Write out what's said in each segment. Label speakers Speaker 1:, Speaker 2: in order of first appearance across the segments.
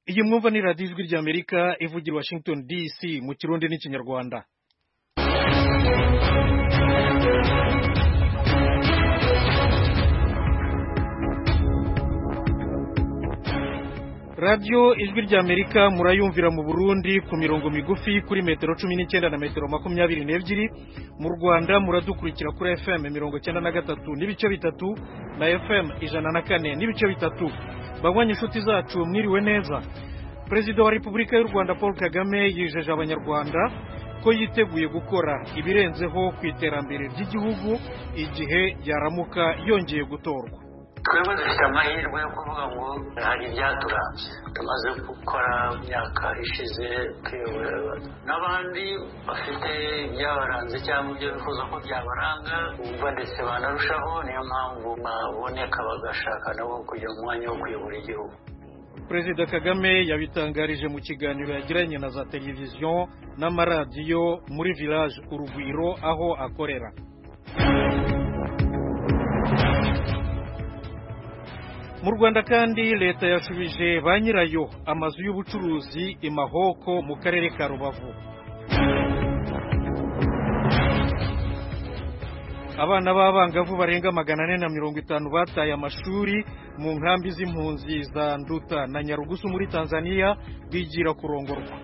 Speaker 1: igihe mwumva ni radiyo ijwi ry'amerika ivugira i washington dc mu kirundi n'ikinyarwanda radiyo ijwi ry'amerika murayumvira mu burundi ku mirongo migufi kuri metero cumi n'icyenda na metero makumyabiri n'ebyiri mu rwanda muradukurikira kuri fm mirongo icyenda na gatatu n'ibice bitatu na fm ijana na kane n'ibice bitatu banywa inshuti zacu mwiriwe neza perezida wa repubulika y'u rwanda paul kagame yijeje abanyarwanda ko yiteguye gukora ibirenzeho ku iterambere ry'igihugu igihe yaramuka yongeye gutorwa
Speaker 2: twebwe dufite amahirwe yo kuvuga ngo hari ibyaturanze tumaze gukora imyaka ishize twiyobora n'abandi bafite ibyabaranze cyangwa ibyo bifuza ko byabaranga bumva ndetse banarushaho niyo mpamvu baboneka bagashaka nabo kugira umwanya wo kuyobora igihugu
Speaker 1: perezida kagame yabitangarije mu kiganiro yagiranye na za televiziyo n'amaradiyo muri village urugwiro aho akorera mu rwanda kandi leta yashubije ba nyirayo amazu y'ubucuruzi imahoko mu karere ka rubavu abana b'abangavu barenga magana ane na mirongo itanu bataye amashuri mu nkambi z'impunzi za nduta na nyarugusu muri tanzania bigira kurongorwa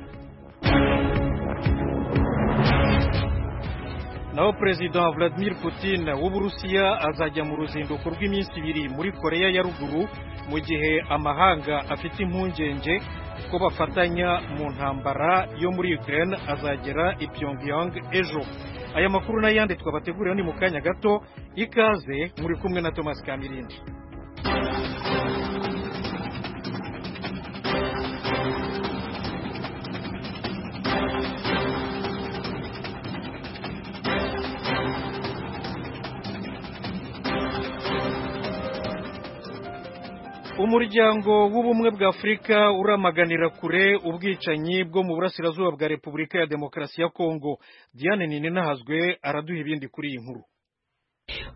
Speaker 1: naho perezida vladimir putin w'uburusiya azajya mu ruzinduko rw'iminsi ibiri muri koreya ya ruguru mu gihe amahanga afite impungenge ko bafatanya mu ntambara yo muri ukraine azagera i pyongyang ejo aya makuru n'ayandi twabategurira ni mu kanya gato ikaze muri kumwe na thomas kamirindi umuryango w'ubumwe bwa afurika uramaganira kure ubwicanyi bwo mu burasirazuba bwa repubulika ya demokarasi ya kongo diane ninahazwe araduha ibindi kuri iyi nkuru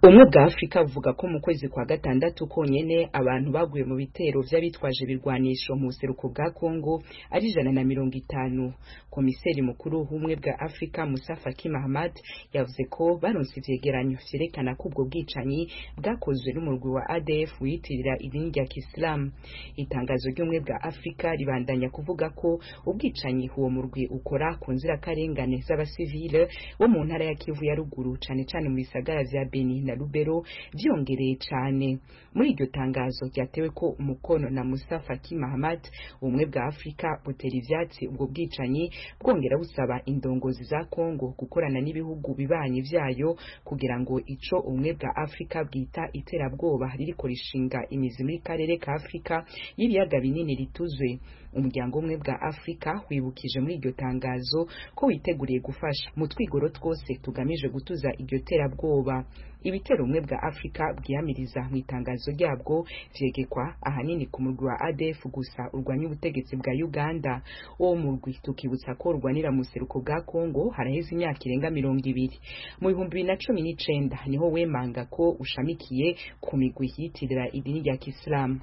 Speaker 3: umwe bwa afurika buvuga ko mu kwezi kwa gatandatu konyine abantu baguye mu bitero by'abitwaje ibirwanisho mu buseruko bwa kongo ari ijana na mirongo itanu komiseri mukuru w'ubumwe bwa afurika musa faki mahamad yavuze ko baronse ivyegeranyo vyerekana ko ubwo bwicanyi bwakozwe n'umurwi wa adf wiyitirira idini rya kisilamu itangazo ry'ubumwe bwa afurika ribandanya kuvuga ko ubwicanyi uwo murwi ukora ku nzirakarengane z'abasivile bo mu ntara ya kivu ya ruguru cane cane mu bisagara vya Beni na Lubero byongereye cyane muri iryo tangazo ryatewe ko umukono na Musa Faki Mahamat ubumwe bwa Afurika butera ivyatsi ubwo bwicanyi bwongera busaba indongozi za Kongo gukorana n'ibihugu bibanyi vyayo kugira ngo ico ubumwe bwa Afurika bwita iterabwoba ririko rishinga imizi muri karere ka Afurika y'ibiyaga binini rituzwe umuryango umwe bwa Afurika wibukije muri iryo tangazo ko witeguriye gufasha mu twigoro twose tugamije gutuza iryo terabwoba ibitero ubumwe bwa afurika bwiyamiriza mu itangazo ryabwo vyegekwa ahanini ku murwi wa adf gusa urwanya ubutegetsi bwa uganda uwo murwi tukibutsa ko urwanira mu buseruko bwa congo haraheze imyaka irenga mirongo ibiri mu bihumbi bibiri na cumi n'icenda niho wemanga ko ushamikiye ku migwi yitirira idini rya kisilamu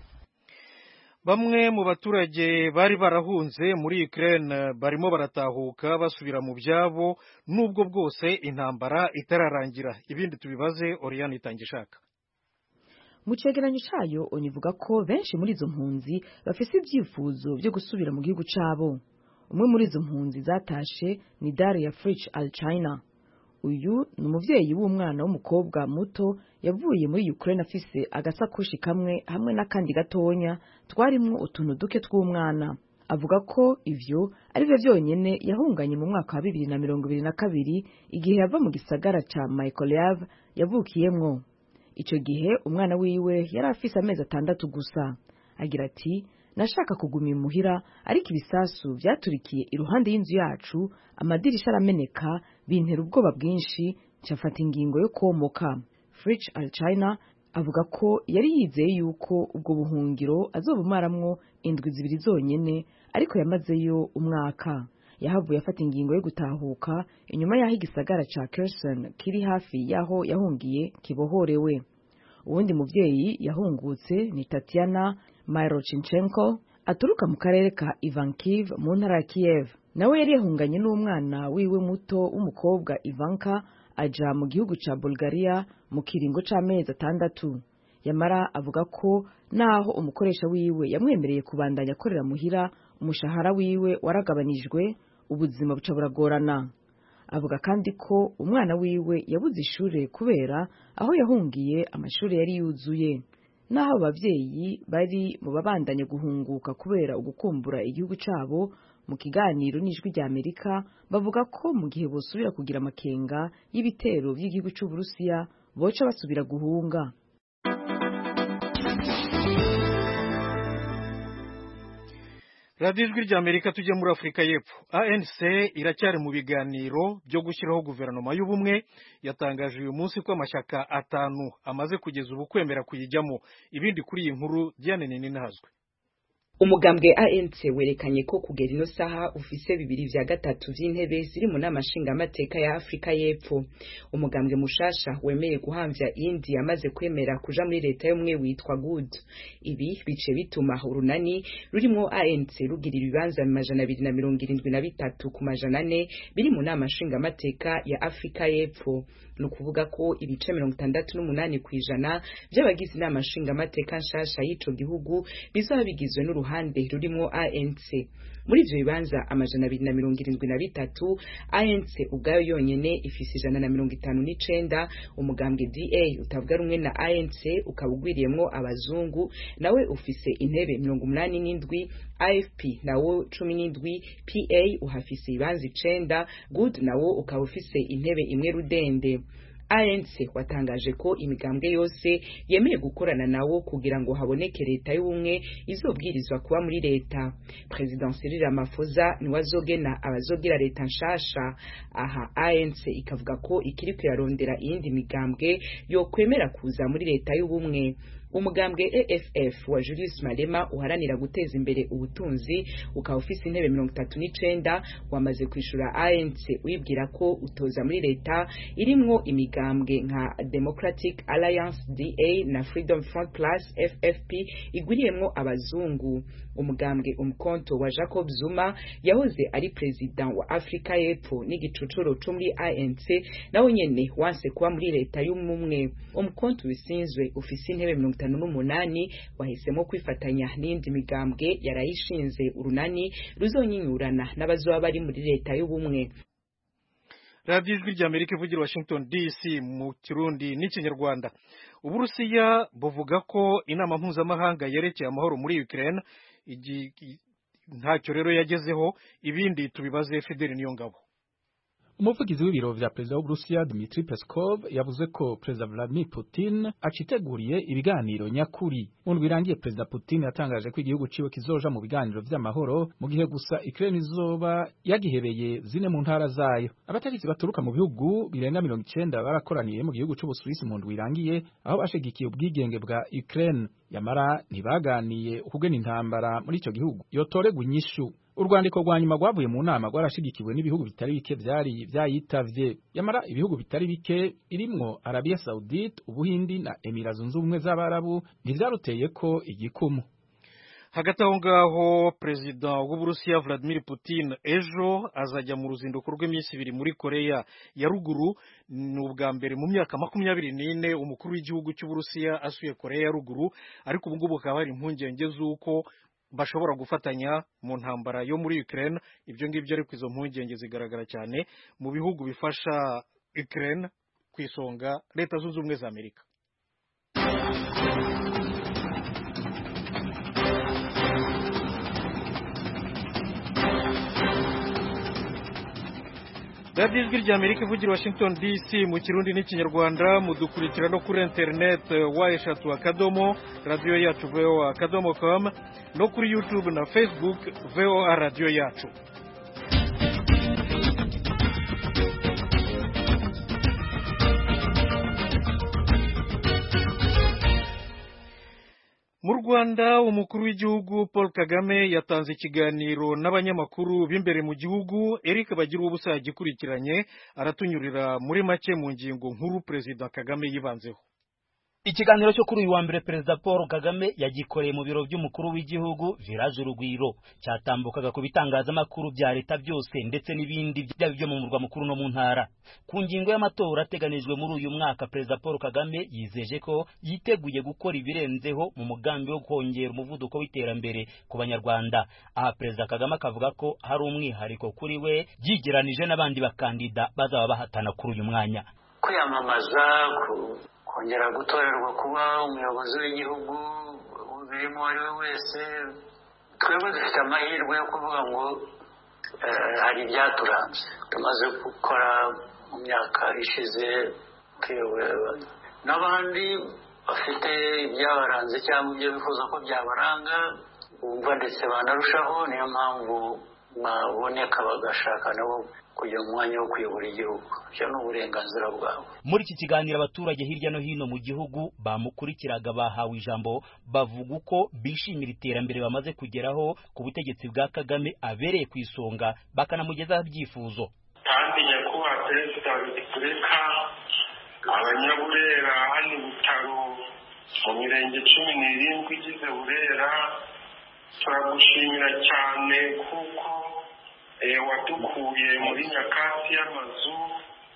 Speaker 1: bamwe mu baturage bari barahunze muri Ukraine barimo baratahuka basubira mu byabo nubwo bwose intambara itararangira ibindi tubibaze Oriane itangishaka
Speaker 4: mu cyegeranyo cyayo oni ivuga ko benshi muri izo mpunzi bafise ibyifuzo byo gusubira mu gihugu cyabo umwe muri izo mpunzi zatashe ni Daria Fritsch al China uyu ni umubyeyi w'umwana w'umukobwa muto yavuye muri Ukraine afise agasakoshi kamwe hamwe n'akandi gatonya twarimwo utuntu duke tw'umwana avuga ko ivyo ari byo byonyine yahunganye mu mwaka wa bibiri na mirongo ibiri na kabiri igihe yava mu gisagara ca Mykolaiv yavukiyemwo ico gihe umwana wiwe yari afise amezi atandatu gusa agira ati nashaka kuguma imuhira ariko ibisasu byaturikiye iruhande y'inzu yacu amadirisha arameneka bintera ubwoba bwinshi cyafata ingingo yo komoka Fritsch Alchina avuga ko yari yizeye yuko ubwo buhungiro azobumaramwo indwi zibiri zonyene ariko yamazeyo umwaka yahavuye afata ingingo yo gutahuka inyuma y'aho igisagara ca Kherson kiri hafi y'aho yahungiye kibohorewe uwundi muvyeyi yahungutse ni Tatiana Myrochinchenko aturuka mu karere ka ivankiv mu ntara ya kiyev nawe yari yahunganye n'umwana wiwe muto w'umukobwa ivanka ajya mu gihugu cya bulgaria mu kiringo cy'amezi atandatu yamara avuga ko naho umukoresha wiwe yamwemereye kubandanya akorera muhira umushahara wiwe waragabanijwe ubuzima buca buragorana avuga kandi ko umwana wiwe yabuze ishuri kubera aho yahungiye amashuri yari yuzuye naho ababyeyi bari mu babandanye guhunguka kubera ugukumbura igihugu cyabo mu kiganiro n'ijwi ry'amerika bavuga ko mu gihe bosubira kugira amakenga y'ibitero by'igihugu cy'uburusiya boca basubira guhunga
Speaker 1: radiyo ijwi ry'amerika tujye muri afurika y'epfo anc iracyari mu biganiro byo gushyiraho guverinoma y'ubumwe yatangaje uyu munsi ko amashyaka atanu amaze kugeza ubu kwemera kuyijyamo ibindi kuri iyi nkuru diane nini ntazwi
Speaker 3: umugambwe anc werekanye ko kugera ino saha ufise bibiri vya gatatu vy'intebe ziri mu nama nshingamateka ya afurika y'epfo umugambwe mushasha wemeye guhamvya indi yamaze kwemera kuja muri leta y'umwe witwa good ibi bice bituma urunani rurimwo anc rugira ibibanza majana abiri na mirongo irindwi na bitatu ku majana ane biri mu nama nshingamateka ya afurika y'epfo ni ukuvuga ko ibice mirongo itandatu n'umunani kw'ijana vy'abagize inama nshingamateka nshasha y'ico gihugu bizoba bigizwe n'uruhande ruhande rurimo ANC muri ivyo bibanza amajana abiri na mirongo irindwi na bitatu ANC ubwayo yonyene ifise ijana na mirongo itanu n'icenda umugambwe DA utavuga rumwe na ANC ukaba ugwiriyemwo abazungu nawe ufise intebe mirongo umunani n'indwi AFP nawo cumi n'indwi PA uhafise ibibanza icenda Good nawo ukaba ufise intebe imwe rudende anc watangaje ko imigambwe yose yemeye gukorana nawo kugira ngo haboneke leta y'ubumwe izobwirizwa kuba muri leta perezida cyril ramaphosa niwe azogena abazogira leta nshasha aha anc ikavuga ko ikiriko irarondera iyindi migambwe yokwemera kuza muri leta y'ubumwe umugambwe AFF wa Julius Malema uharanira guteza imbere ubutunzi ukaba ufise intebe mirongo itatu n'icenda wamaze kwishura ANC wibwira ko utoza muri leta irimwo imigambwe nka Democratic Alliance DA na Freedom Front Plus FFP igwiriyemwo abazungu umugambwe umukonto wa Jacob Zuma yahoze ari president wa Afrika y'Epfo n'igicucuro cyo muri ANC nawe nyene wanse kuba muri leta y'umumwe umukonto wisinzwe ufise intebe mirongo itanu n'umunani wahisemo kwifatanya n'indi migambwe yarayishinze urunani ruzonyinyurana n'abazoba bari muri leta y'ubumwe
Speaker 1: radiyo ijwi rya amerika ivugira washington dc mu kirundi n'ikinyarwanda uburusiya buvuga ko inama mpuzamahanga yerekeye amahoro muri ukraine ntacyo rero yagezeho ibindi tubibaze fideli niyo ngabo
Speaker 5: umuvugizi w'ibiro vya perezida w'uburusiya dmitri peskov yavuze ko perezida vladimir putin aciteguriye ibiganiro nyakuri mu ndwi irangiye perezida putin yatangaje ko igihugu ciwe kizoja mu biganiro vy'amahoro mu gihe gusa ukraine izoba yagihereye zine mu ntara zayo abatarizi baturuka mu bihugu birenga mirongo icenda barakoraniye mu gihugu c'ubusuwisi mu ndwi irangiye aho bashigikiye ubwigenge bwa ukraine yamara ntibaganiye ukugena intambara muri ico gihugu yotoregwa inyishu urwandiko rwa nyuma rwavuye mu nama rwarashigikiwe n'ibihugu bitari bike byari byayitavye yamara ibihugu bitari bike irimwo Arabia Saudite Ubuhindi na Emirates Zunze Ubumwe z'Abarabu ntivyaruteye ko igikumu
Speaker 1: hagati aho ngaho perezida w'uburusiya vladimir putin ejo azajya mu ruzinduko rw'iminsi ibiri muri koreya ya ruguru ni ubwa mbere mu myaka makumyabiri n'ine umukuru w'igihugu cy'uburusiya asuye koreya ya ruguru ariko ubungubu hakaba hari impungenge z'uko bashobora gufatanya mu ntambara yo muri Ukraine ibyo ngibyo ariko izo mpungenge zigaragara cyane mu bihugu bifasha Ukraine ku isonga leta zunze ubumwe za Amerika radiyo ijwi rya amerika ivugira washington dc mu kirundi n'ikinyarwanda mudukurikira no kuri interineti wa eshatu akadomo radiyo yacu voa akadomo com no kuri youtube na facebook voa radiyo yacu mu rwanda umukuru w'igihugu paul kagame yatanze ikiganiro n'abanyamakuru b'imbere mu gihugu eric bagira ubusa gikurikiranye aratunyurira muri make mu ngingo nkuru perezida kagame yibanzeho
Speaker 6: ikiganiro cyo kuri uyu wa mbere perezida paul kagame yagikoreye mu biro by'umukuru w'igihugu village urugwiro cyatambukaga ku bitangazamakuru bya leta byose ndetse n'ibindi byaba ibyo mu murwa mukuru no mu ntara ku ngingo y'amatora ateganijwe muri uyu mwaka perezida paul kagame yizeje ko yiteguye gukora ibirenzeho mu mugambi wo kongera umuvuduko w'iterambere ku banyarwanda aha perezida kagame akavuga ko hari umwihariko kuri we yigeranije n'abandi bakandida bazaba bahatana kuri uyu mwanya
Speaker 2: kwiyamamaza kongera gutorerwa kuba umuyobozi w'igihugu birimo uwo ari we wese twebwe dufite amahirwe yo kuvuga ngo hari ibyaturanze tumaze gukora mu myaka ishize n'abandi bafite ibyabaranze cyangwa ibyo bifuza ko byabaranga bumva ndetse banarushaho niyo mpamvu baboneka bagashaka nabo kujya mu mwanya wo kuyobora igihugu ibyo ni uburenganzira bwawe
Speaker 6: muri iki kiganiro abaturage hirya no hino mu gihugu bamukurikiraga bahawe ijambo bavuga uko bishimira iterambere bamaze kugeraho ku butegetsi bwa kagame abereye ku isonga bakanamugezaho ibyifuzo
Speaker 7: kandi nyakubahwa perezida wa repubulika abanyaburera hano ibitaro mu mirenge cumi n'irindwi igize burera turagushimira cyane kuko wadukuye muri nyakatsi y'amazu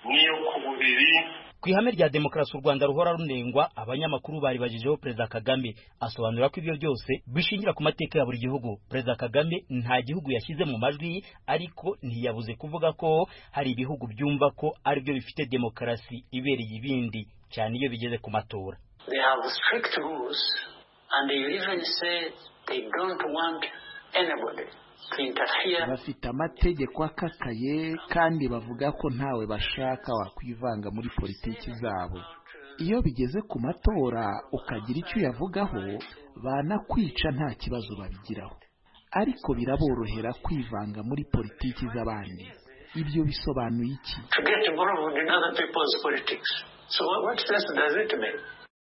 Speaker 7: n'iyo ku buriri
Speaker 6: ku ihame rya demokarasi u rwanda ruhora runengwa abanyamakuru bari bajijeho perezida kagame asobanura ko ibyo byose bishingira ku mateka ya buri gihugu perezida kagame nta gihugu yashyize mu majwi ariko ntiyabuze kuvuga ko hari ibihugu byumva ko aribyo bifite demokarasi ibereye ibindi cyane iyo bigeze ku matora
Speaker 2: they have strict rules and they even say they don't want anybody
Speaker 8: bafite amategeko akakaye kandi bavuga ko ntawe bashaka wakwivanga muri politiki zabo iyo bigeze ku matora ukagira icyo uyavugaho banakwica nta kibazo babigiraho ariko biraborohera kwivanga muri politiki z'abandi ibyo bisobanuye iki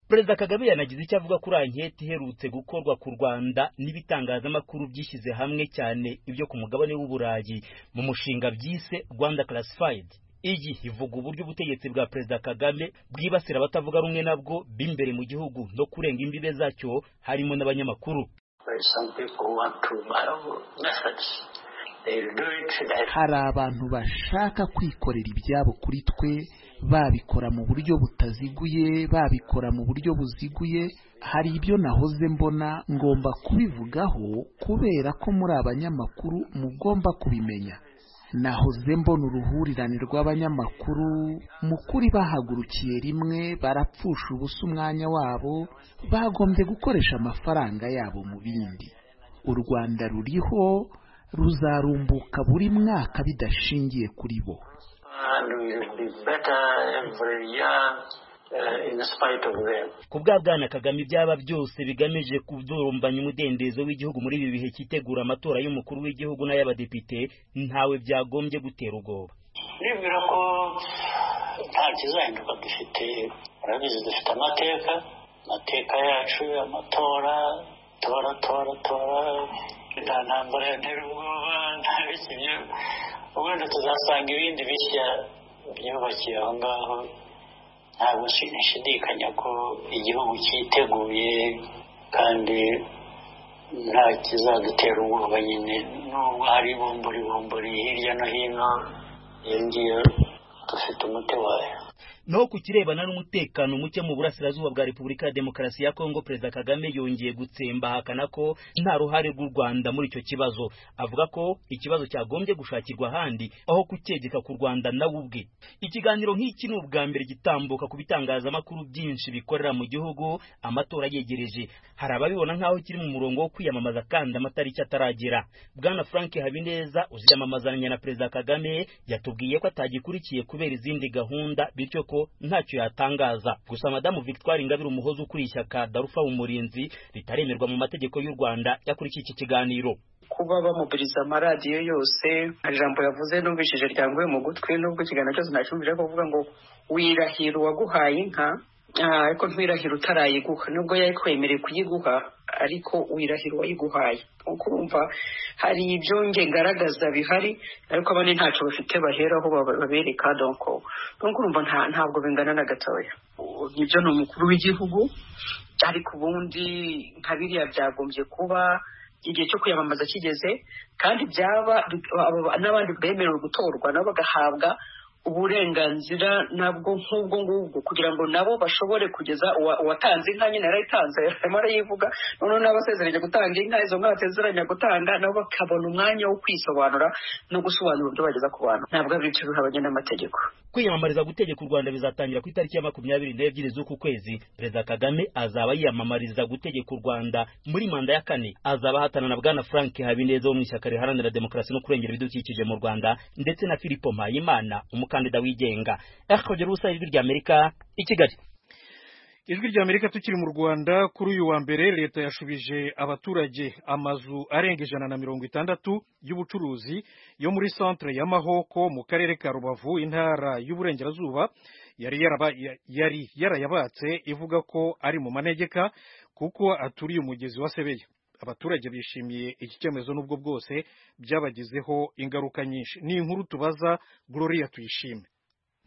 Speaker 6: perezida kagame yanagize icyo avuga kuri anketi iherutse gukorwa ku rwanda n'ibitangazamakuru byishyize hamwe cyane ibyo ku mugabane w'uburayi mu mushinga byise rwanda classified iyi ivuga uburyo ubutegetsi bwa perezida kagame bwibasira abatavuga rumwe nabwo b'imbere mu gihugu no kurenga imbibe zacyo harimo n'abanyamakuru
Speaker 8: hari abantu bashaka kwikorera ibyabo kuri twe babikora mu buryo butaziguye babikora mu buryo buziguye hari ibyo nahoze mbona ngomba kubivugaho kubera ko muri abanyamakuru mugomba kubimenya nahoze mbona uruhurirane rw'abanyamakuru mu kuri bahagurukiye rimwe barapfusha ubusa umwanya wabo bagombye gukoresha amafaranga yabo mu bindi u rwanda ruriho ruzarumbuka buri mwaka bidashingiye kuri bo
Speaker 6: ku bwana kagame ibyaba byose bigamije kudurumbanya umudendezo w'igihugu muri ibi bihe cyitegura amatora y'umukuru w'igihugu n'ay'abadepite ntawe byagombye gutera ubwoba
Speaker 2: ndibwira ko nta kizahinduka dufite urabizi dufite amateka amateka yacu amatora tora tora tora nta ntambara yatera ubwoba nta bikinyo ubundi tuzasanga ibindi bishya byubakiye aho ngaho ntabwo nshidikanya ko igihugu cyiteguye kandi nta kizadutera ubwoba nyine nubwo hari ibumburi bumburi hirya no hino iyo ngiyo dufite umuti wayo
Speaker 6: naho ku kirebana n'umutekano muke mu burasirazuba bwa repubulika ya demokarasi ya kongo perezida kagame yongeye gutsemba ahakana ko nta ruhare rw'u rwanda muri icyo kibazo avuga ko ikibazo cyagombye gushakirwa ahandi aho kucyegeka ku rwanda nawe ubwe ikiganiro nk'iki ni ubwa mbere gitambuka ku bitangazamakuru byinshi bikorera mu gihugu amatora yegereje hari ababibona nk'aho kiri mu murongo wo kwiyamamaza kandi amatariki ataragera bwana frank habineza uziyamamazanya na perezida kagame yatubwiye ko atagikurikiye kubera izindi gahunda bityo ko ntacyo yatangaza gusa madamu victoire ingabire umuhozi ukuriye ishyaka darufa umurinzi ritaremerwa mu mategeko y'u rwanda yakurikiye iki kiganiro
Speaker 9: kuba bamubiriza amaradiyo yose nka jambo yavuze n'ubishije ryanguye mu gutwi n'ubwo ikiganiro cyose ntacyumvira kuvuga ngo wirahira uwaguhaye inka ariko ntirahira utarayiguha nubwo yari twemerewe kuyiguha ariko wirahira uwayiguhaye nk'uko urumva hari ibyo nge ngaragaza bihari ariko abandi ntacyo bafite baheraho babereka donko nk'uko urumva ntabwo bingana na gatoya nibyo ni umukuru w'igihugu ariko ubundi nka biriya byagombye kuba igihe cyo kwiyamamaza kigeze kandi byaba n'abandi bemerewe gutorwa nabo bagahabwa uburenganzira nabwo nk'ubwo ngubwo kugira ngo nabo bashobore kugeza uwatanze inka nyine yarayitanze arimo arayivuga noneho n'abasezeranya gutanga inka izo nka basezeranya gutanga nabo bakabona umwanya wo kwisobanura no gusobanura ibyo bageza ku bantu ntabwo ari ibyo bihabanye n'amategeko
Speaker 6: kwiyamamariza gutegeka u rwanda bizatangira ku itariki ya makumyabiri n'ebyiri z'uku kwezi perezida kagame azaba yiyamamariza gutegeka u rwanda muri manda ya kane azaba ahatana na bwana frank habineza wo mu ishyaka riharanira demokarasi no kurengera ibidukikije mu rwanda ndetse na filipo mpayimana umukandida wigenga radiyo ijwi rya amerika i kigali
Speaker 1: ijwi rya amerika tukiri mu rwanda kuri uyu wa mbere leta yashubije abaturage amazu arenga ijana na mirongo itandatu y'ubucuruzi yo muri centre ya mahoko mu karere ka rubavu intara y'uburengerazuba yari yaraba- yari yarayabatse ivuga ko ari mu manegeka kuko aturiye umugezi wa sebeya abaturage bishimiye iki cyemezo n'ubwo bwose byabagizeho ingaruka nyinshi ni inkuru tubaza gloria tuyishime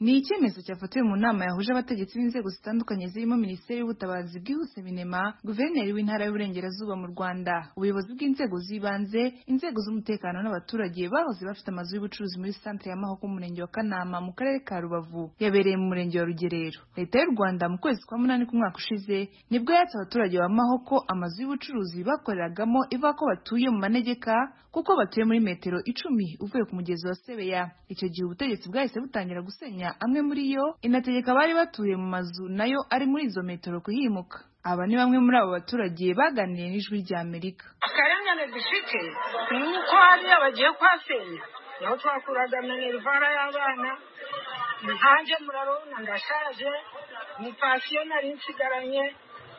Speaker 10: ni icyemezo cyafatiwe mu nama yahuje abategetsi b'inzego zitandukanye zirimo minisiteri y'ubutabazi bwihuse binema guverineri w'intara y'uburengerazuba mu rwanda ubuyobozi bw'inzego z'ibanze inzego z'umutekano n'abaturage bahoze bafite amazu y'ubucuruzi muri santere ya mahoko mu murenge wa kanama mu karere ka rubavu yabereye mu murenge wa rugerero leta y'u rwanda mu kwezi kwa munani k'umwaka ushize nibwo yatse abaturage ba mahoko amazu y'ubucuruzi bakoreragamo ivuga ko batuye mu manegeka kuko batuye muri metero icumi uvuye ku mugezi wa sebeya icyo gihe ubutegetsi bwahise butangira gusenya amwe muri yo inategeka abari batuye mu mazu nayo ari muri izo metero kuhimuka aba ni bamwe muri abo baturage baganiriye n'ijwi rya amerika
Speaker 11: akarengane dufite ni uko hariya bagiye kuhasenya naho twakuraga minerivara y'abana nkanjye murarabona ndashaje ni pansiyo nari nsigaranye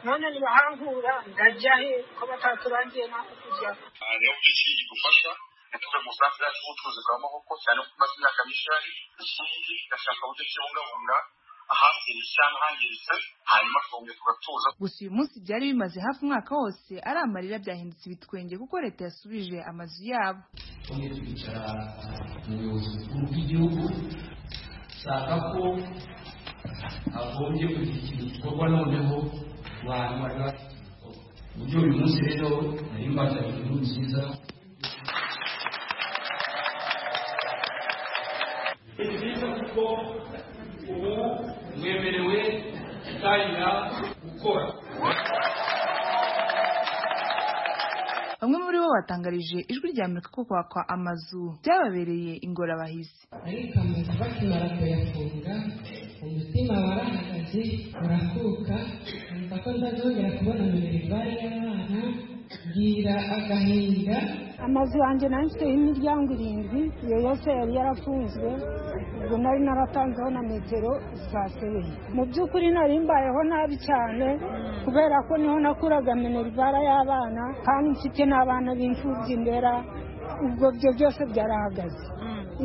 Speaker 11: none nibahankura ndajya he ko bataturangiye n'aho kujya
Speaker 7: niyo byinshi bigufasha gutuma umusanzu yacu w'ubucuruzi bwa maboko cyane ko umaze imyaka myinshi uhari ikindi gashaka uburyo kibungabunga ahangiritse cyangwa ahangiritse hanyuma tukongera tugatuza
Speaker 10: gusa uyu munsi byari bimaze hafi umwaka wose ari amarira byahindutse ibitwenge kuko leta yasubije amazu yabo
Speaker 12: tumwe twicara mu buyobozi bukuru bw'igihugu dushaka ko hagombye kugira ikintu gikorwa noneho ku bantu bari bafite ibikorwa ku buryo uyu munsi rero nari mbazanye inkuru nziza ni byiza kuko ubu mwemerewe gutangira gukora
Speaker 10: bamwe muri bo batangarije ijwi rya amerika ko kwakwa amazu byababereye ingorabahizi
Speaker 13: ariko amazu bakimara kuyafunga umutima warahagaze urakuka numva ko ndazongera kubona minerivare y'abana bwira agahinda
Speaker 11: amazu yanjye nayo mfiteho imiryango irindwi iyo yose yari yarafunzwe ubwo nari naratanzeho na metero za sebeya mu by'ukuri nari mbayeho nabi cyane kubera ko niho nakuraga minerivara y'abana kandi mfite n'abana b'imfubyi ndera ubwo byo byose byarahagaze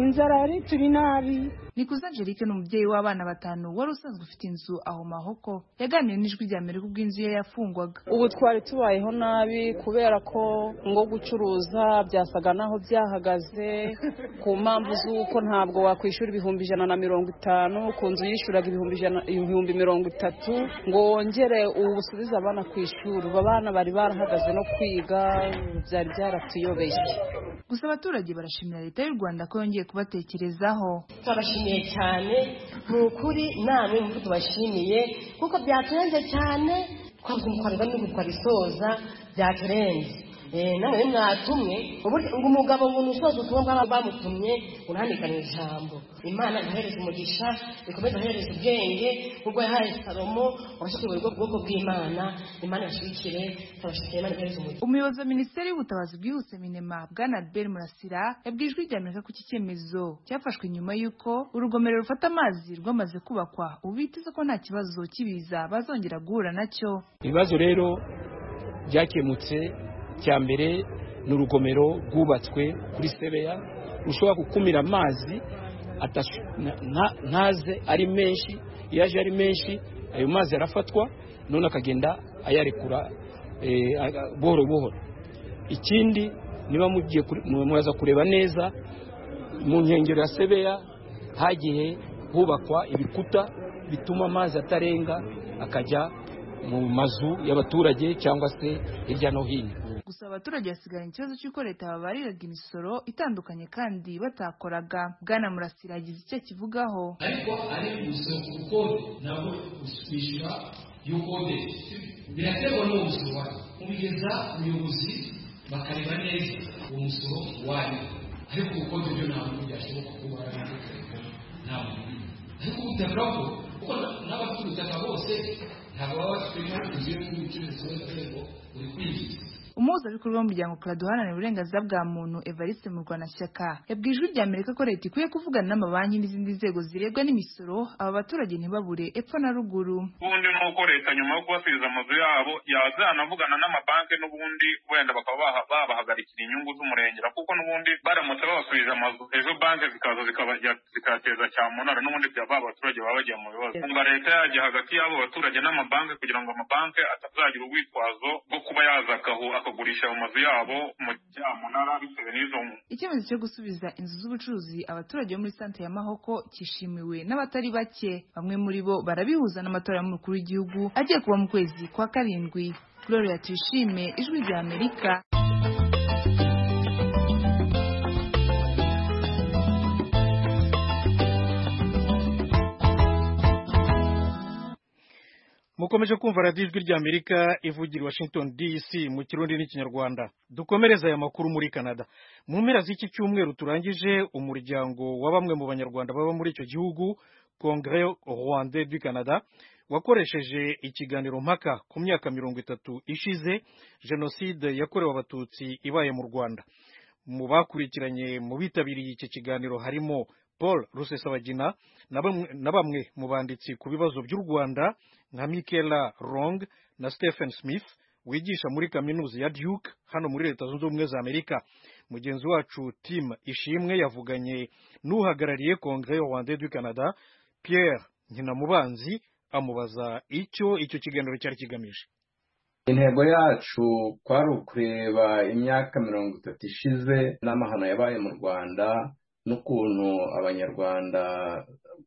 Speaker 11: inzara yari turi nabi
Speaker 10: nikuze angelique ni umubyeyi w'abana batanu wari usanzwe ufite inzu aho mahoko yaganiriye n'ijwi rya amerika ubwo inzu ye yafungwaga
Speaker 14: ubu twari tubayeho nabi kubera ko ngo gucuruza byasaga naho byahagaze ku mpamvu z'uko ntabwo wakwishyura ibihumbi ijana na mirongo itanu ku nzu yishyuraga ibihumbi ijana- ibihumbi mirongo itatu ngo wongere ubu busubize abana ku ishuri ubu abana bari barahagaze no kwiga byari byaratuyobeye
Speaker 10: gusa abaturage barashimira leta y'u rwanda ko yongeye kubatekerezaho
Speaker 15: turabashimiye cyane ni ukuri namwe nuko tubashimiye kuko byaturenze cyane twabuze umukorerwa n'igihugu twarisoza byaturenze Eh, namwe mwatumwe uburyo ngo umugabo ngo nusoze ubutumwa bw'aba bamutumye ngo ntanikane ijambo imana ihereze umugisha ikomeze ihereze ubwenge ubwo yahaye salomo wabasha kuyobora ubwo bwoko bw'imana imana ibashyigikire turabashimiye imana ihereze umugisha
Speaker 10: umuyobozi wa minisiteri y'ubutabazi bwihuse minema bwana albert murasira yabwiye ijwi rya amerika ko iki cyemezo cyafashwe nyuma y'uko urugomero rufata amazi rwamaze kubakwa ubu biteze ko nta kibazo cy'ibiza bazongera guhura nacyo
Speaker 16: ibibazo rero byakemutse cya mbere ni urugomero rwubatswe kuri sebeya rushobora gukumira amazi atashu- na- na- ntaze ari menshi iyo aje ari menshi ayo mazi arafatwa none akagenda ayarekura eh, aga- buhoro buhoro ikindi niba mugiye kure- mu- muraza kureba neza mu nkengero ya sebeya hagiye hubakwa ibikuta bituma amazi atarenga akajya mu mazu y'abaturage cyangwa se hirya no hino
Speaker 10: gusa abaturage basigaranye ikibazo cy'uko leta babariraga imisoro itandukanye kandi batakoraga bwana murasira yagize icyo akivugaho
Speaker 12: ariko ari umusoro ku kode ntabwo kwishyura iyo kode biraterwa n'uwo musoro wanyu ubigeza ubuyobozi bakareba neza uwo musoro wanyu ariko ubukode byo ntabwo byashoboka kuba warabitekanye ntabwo bibi ariko ubutaka bwo kuko n'abafite ubutaka bose ntabwo baba bafite inzu yo kubicuruza kubera ko uri kwinjiza
Speaker 10: umuhuzabikorwa w'umuryango clad uharanira uburenganzira bwa muntu evariste murwanashyaka yabwiye ijwi rya amerika ko leta ikwiye kuvugana n'amabanki n'izindi nzego zirebwa n'imisoro aba baturage ntibabure epfo na ruguru
Speaker 7: ubundi ni uko leta nyuma yo kubasubiza amazu yabo yazanavugana n'amabanki n'ubundi wenda bakaba baha- babahagarikira inyungu z'umurengera kuko n'ubundi baramutse babasubiza amazu ejo banki zikaza zikabajya- zikateza cyamunara n'ubundi byaba abaturage baba bagiye mu bibazo umva leta yajya hagati y'abo baturage n'amabanki kugira ngo amabanki atazagira urwitwazo rwo kuba yaza akahu- akagurisha ayo mazu yabo mu cyamunara bitewe n'izo nkunga
Speaker 10: icyemezo cyo gusubiza inzu z'ubucuruzi abaturage bo muri santere ya mahoko cyishimiwe n'abatari bake bamwe muri bo barabihuza n'amatora y'umukuru w'igihugu agiye kuba mu kwezi kwa karindwi gloria tuyishime ijwi rya amerika
Speaker 1: mukomeje kumva radiyo ijwi rya amerika ivugira i washington dc mu kirundi n'ikinyarwanda dukomereze aya makuru muri canada mu mpera z'iki cyumweru turangije umuryango wa bamwe mu banyarwanda baba muri icyo gihugu congre rwanda du canada wakoresheje ikiganiro mpaka ku myaka mirongo itatu ishize jenoside yakorewe abatutsi ibaye mu rwanda mu bakurikiranye mu bitabiriye iki kiganiro harimo paul rusesabagina na bamwe- na bamwe mu banditsi ku bibazo by'u rwanda nka michaela rong na stephen smith wigisha muri kaminuza ya duke hano muri leta zunze ubumwe za amerika mugenzi wacu tim ishimwe yavuganye n'uhagarariye congre rwanda du canada pierre nkinamubanzi amubaza icyo icyo kiganiro cyari kigamije
Speaker 17: intego yacu kwari ukureba imyaka mirongo itatu ishize n'amahano yabaye mu rwanda n'ukuntu abanyarwanda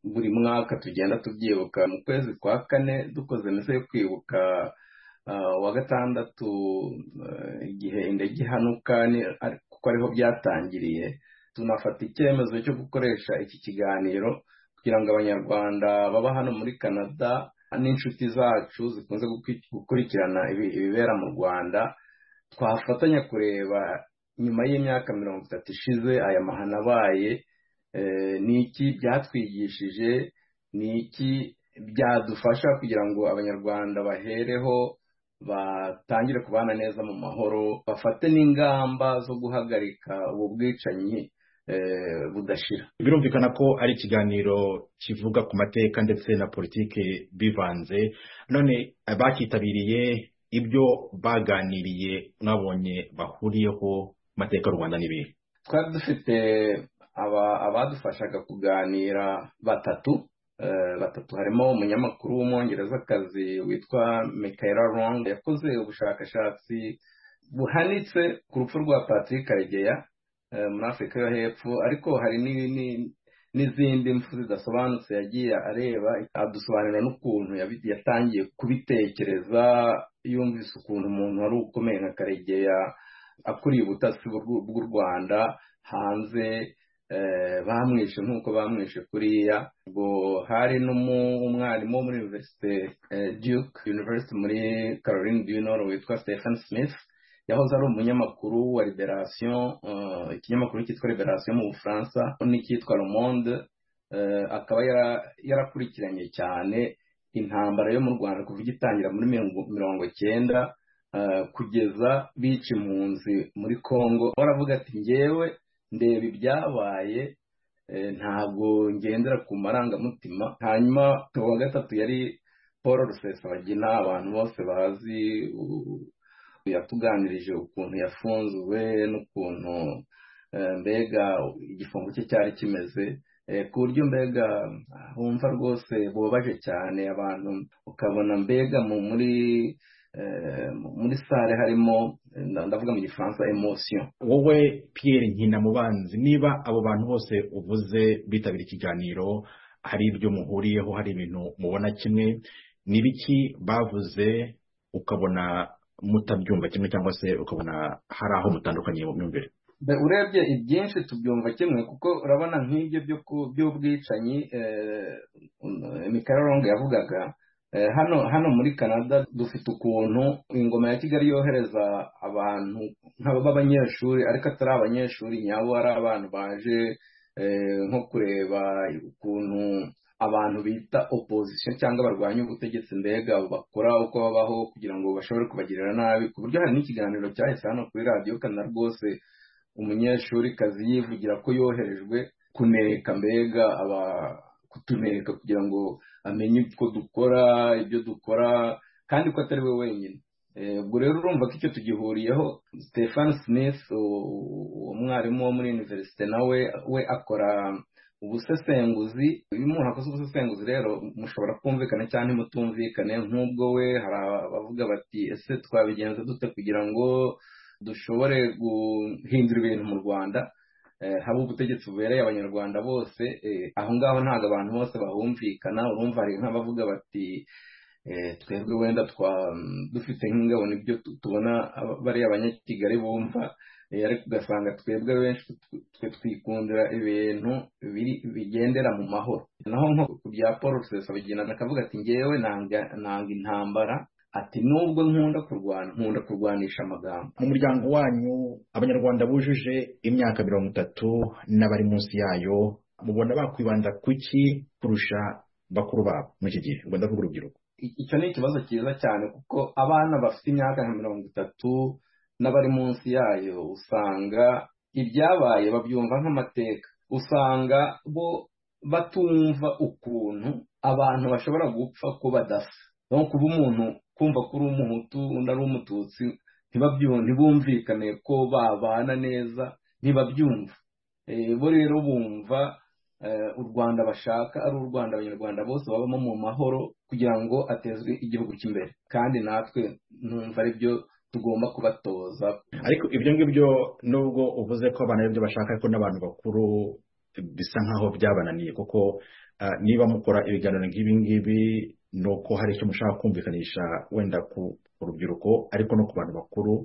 Speaker 17: buri mwaka tugenda tubyibuka mu kwezi kwa kane dukoze misa yo kwibuka ah, wa gatandatu eh, igihe indege ihanuka ni- ari- kuko ariho byatangiriye tunafata icyemezo cyo gukoresha iki kiganiro kugira ngo abanyarwanda baba hano muri canada n'inshuti zacu zikunze gukwi- gukurikirana ibi- ibibera mu rwanda twafatanya kureba nyuma y'imyaka mirongo itatu ishize aya mahano abaye eh, ni iki byatwigishije ni iki byadufasha kugira ngo abanyarwanda bahereho batangire kubana neza mu mahoro bafate n'ingamba zo guhagarika ubu bwicanyi eh, budashira
Speaker 18: birumvikana ko ari ikiganiro kivuga ku mateka ndetse na politike bivanze none abakitabiriye ibyo baganiriye mwabonye bahuriyeho ku mateka y'u rwanda n'ibindi
Speaker 17: twari dufite aba- abadufashaga kuganira batatu eh, batatu harimo umunyamakuru w'umwongerezakazi witwa michaela rong yakoze ubushakashatsi buhanitse ku rupfu rwa patrick karegeya eh, muri afurika yo hepfo ariko hari ni- ni- n'izindi mpfu zidasobanutse yagiye areba adusobanurira n'ukuntu yabi- yatangiye kubitekereza yumvise ukuntu umuntu wari ukomeye nka karegeya akuriye ubutasi bw'u- bw'u rwanda hanze eh, bamwishe nk'uko bamwishe kuriya ubwo hari n'umu- umwarimu wo muri universite eh, duke university muri caroline du nord witwa stephen smith yahoze ari umunyamakuru wa liberation eh, ikinyamakuru cyitwa liberation mu bufaransa n'icyitwa le monde eh, akaba yara- yarakurikiranye cyane intambara yo mu rwanda kuva igitangira muri mirongo- mirongo cyenda eh, kugeza bica impunzi muri congo baravuga ati ngewe ndeba ibyabaye eh, ntabwo ngendera ku marangamutima hanyuma uwa gatatu yari paul rusesabagina abantu bose bazi u- yatuganirije ukuntu yafunzwe n'ukuntu eh, mbega igifungo cye cyari kimeze eh, ku buryo mbega wumva rwose bubabaje cyane abantu ukabona mbega mu muri eh, mu- muri sale harimo eh, nda- ndavuga mu gifaransa emotion
Speaker 18: wowe Pierre Nkinamubanzi niba abo bantu bose uvuze bitabira ikiganiro hari ibyo muhuriyeho hari ibintu mubona kimwe ni biki bavuze ukabona mutabyumva kimwe cyangwa se ukabona hari aho mutandukaniye mu myumvire
Speaker 17: Be- urebye ibyinshi tubyumva kimwe kuko urabona nk'ibyo byo ku- by'ubwicanyi eh, um, mikaralongo yavugaga eh, hano hano muri canada dufite ukuntu ingoma ya kigali yohereza abantu nk'aba b'abanyeshuri ariko atari abanyeshuri nyabo ari abantu baje eh, nko kureba ukuntu abantu bita opposition cyangwa barwanya ubutegetsi mbega bakora uko babaho kugira ngo bashobore kubagirira nabi ku buryo hari n'ikiganiro cyahise hano kuri radiyo kanada rwose umunyeshuri kazi yivugira ko yoherejwe kuneka mbega aba kutuneka kugira ngo amenye uko dukora ibyo dukora kandi ko atari we wenyine Eh, ubwo rero urumva ko icyo tugihuriyeho stefan smith u- umwarimu wo muri univerisite nawe we akora ubusesenguzi iyo umuntu akoze ubusesenguzi rero mushobora kumvikana cyangwa ntimutumvikane nk'ubwo we hari abavuga bati ese twabigenza dute kugira ngo dushobore guhindura ibintu mu rwanda eh, haba ubutegetsi bubereye abanyarwanda bose eh, aho ngaho ntabwo abantu bose bahumvikana urumva hari nk'abavuga bati eh, twebwe wenda twa dufite nk'ingabo nibyo tu- tubona aba- bariya abanyakigali bumva eh, ariko ugasanga twebwe benshi tw- twe twikundira ibintu biri- bigendera mu mahoro naho nko ku bya paul rusesabagina akavuga ati ngewe nanga nanga intambara ati nubwo nkunda kurwana nkunda kurwanisha amagambo
Speaker 18: mu muryango wanyu abanyarwanda bujuje imyaka mirongo itatu n'abari munsi yayo mubona bakwibanda kuki kurusha bakuru babo muri iki gihe ubwo ndavuga urubyiruko
Speaker 17: icyo ni ikibazo cyiza cyane kuko abana bafite imyaka nka mirongo itatu n'abari munsi yayo usanga ibyabaye babyumva nk'amateka usanga bo batumva ukuntu abantu bashobora gupfa ko badasa no kuba umuntu kumva ko uri umuhutu undi ari umututsi ntibabyu- ntibumvikane ko babana neza ntibabyumva Eh, bo rero bumva eh, u rwanda bashaka ari u rwanda abanyarwanda bose babamo mu mahoro kugira ngo atezwe igihugu cy'imbere kandi natwe numva ari byo tugomba kubatoza
Speaker 18: ariko ibyo ngibyo nubwo uvuze ko abana aribyo bashaka ariko n'abantu bakuru bisa nk'aho byabananiye kuko ah, niba mukora ibiganiro nk'ibi ngibi ni uko hari icyo mushaka kumvikanisha wenda ku ku rubyiruko ariko no ku bantu bakuru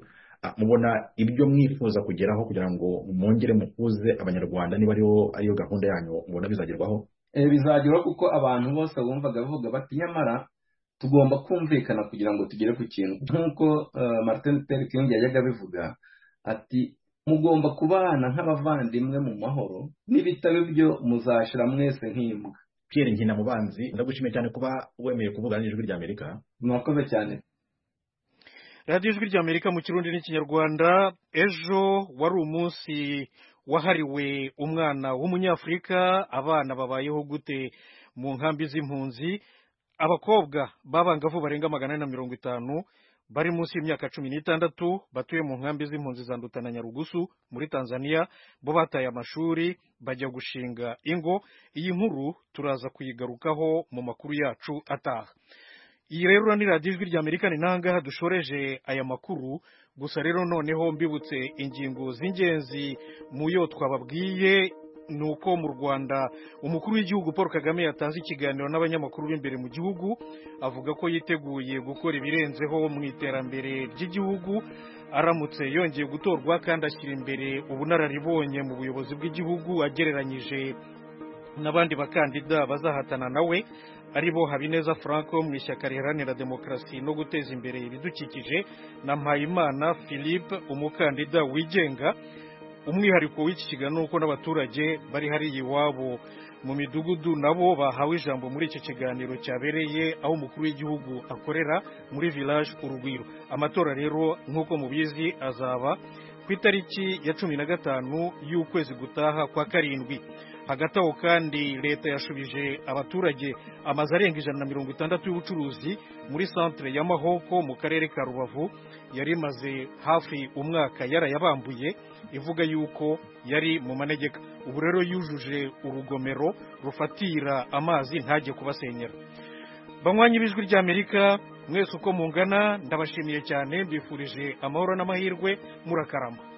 Speaker 18: Ah, mubona ibyo mwifuza kugeraho kugira ngo mwongere muhuze abanyarwanda niba ariyo ariyo gahunda yanyu mubona bizagerwaho
Speaker 17: Eh, bizageraho kuko abantu bose bumvaga bavuga bati nyamara tugomba kumvikana kugira ngo tugere ku kintu nk'uko eh, martin luther king yajyaga abivuga ati mugomba kubana nk'abavandimwe mu mahoro n'ibitari byo muzashira mwese nk'imbwa
Speaker 18: pierre nkinamubanzi ndagushimiye cyane kuba wemeye kuvuga n'ijwi rya amerika
Speaker 17: murakoze cyane
Speaker 1: radiyo ijwi rya amerika mu kirundi n'ikinyarwanda ejo wari umunsi wahariwe umwana w'umunyafurika abana babayeho gute mu nkambi z'impunzi abakobwa b'abangavu barenga magana ane na mirongo itanu bari munsi y'imyaka cumi n'itandatu batuye mu nkambi z'impunzi za Nduta na nyarugusu muri tanzania bo bataye amashuri bajya gushinga ingo iyi nkuru turaza kuyigarukaho mu makuru yacu ataha iyi rero ni radiyo ijwi rya amerika ni nangaha dushoreje aya makuru gusa rero noneho mbibutse ingingo z'ingenzi mu yo twababwiye ni uko mu rwanda umukuru w'igihugu paul kagame yatanze ikiganiro n'abanyamakuru b'imbere mu gihugu avuga ko yiteguye gukora ibirenzeho mu iterambere ry'igihugu aramutse yongeye gutorwa kandi ashyira imbere ubunararibonye mu buyobozi bw'igihugu agereranyije n'abandi bakandida bazahatana nawe ari bo habineza frank wo mu ishyaka riharanira demokarasi no guteza imbere ibidukikije na mpayimana philippe umukandida wigenga umwihariko w'iki kiganiro ni uko n'abaturage bari hariya iwabo mu midugudu nabo bahawe ijambo muri icyo kiganiro cyabereye aho umukuru w'igihugu akorera muri village urugwiro amatora rero nk'uko mubizi azaba ku itariki ya cumi na gatanu y'ukwezi gutaha kwa karindwi hagati aho kandi leta yashubije abaturage amazu arenga ijana na mirongo itandatu y'ubucuruzi muri santere ya mahoko mu karere ka rubavu yari imaze hafi umwaka yarayabambuye ivuga yuko yari mu manegeka ubu rero yujuje urugomero rufatira amazi ntajye kubasenyera banywanyi b'ijwi ry'amerika mwese uko mungana ndabashimiye cyane mbifurije amahoro n'amahirwe murakarama